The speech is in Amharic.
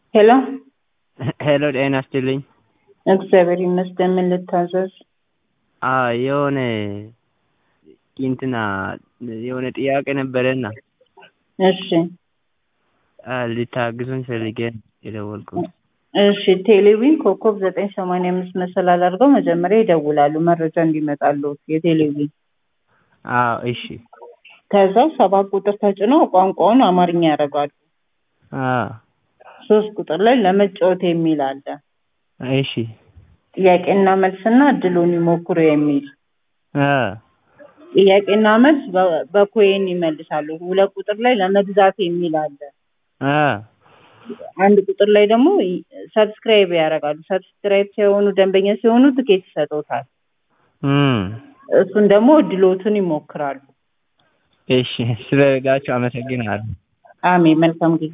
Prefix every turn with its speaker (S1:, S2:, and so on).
S1: ሄሎ
S2: ሄሎ ጤና ይስጥልኝ።
S1: እግዚአብሔር ይመስገን። ምን ልታዘዝ?
S2: አዎ የሆነ እንትና የሆነ ጥያቄ ነበረና
S1: እሺ
S2: ልታግዙኝ ፈልጌ ነው የደወልኩት።
S1: እሺ ቴሌቪዥን ኮከብ ዘጠኝ ሰማንያ አምስት መሰላል አድርገው መጀመሪያ ይደውላሉ መረጃ እንዲመጣሉ የቴሌቪዥን
S2: አዎ እሺ
S1: ከዛ ሰባት ቁጥር ተጭነው ቋንቋውን አማርኛ ያደርጋሉ።
S2: አዎ
S1: ሶስት ቁጥር ላይ ለመጫወት የሚል አለ።
S2: እሺ
S1: ጥያቄና መልስና እድሉን ይሞክሩ የሚል
S2: አ
S1: ጥያቄና መልስ በ- በኮይን ይመልሳሉ። ሁለት ቁጥር ላይ ለመግዛት የሚል አለ።
S2: አ
S1: አንድ ቁጥር ላይ ደግሞ ሰብስክራይብ ያደርጋሉ። ሰብስክራይብ ሲሆኑ ደንበኛ ሲሆኑ ትኬት ይሰጡታል።
S2: እም
S1: እሱን ደግሞ እድሎትን ይሞክራሉ።
S2: እሺ ስለረዳችሁ አመሰግናለሁ።
S1: አሜን። መልካም ጊዜ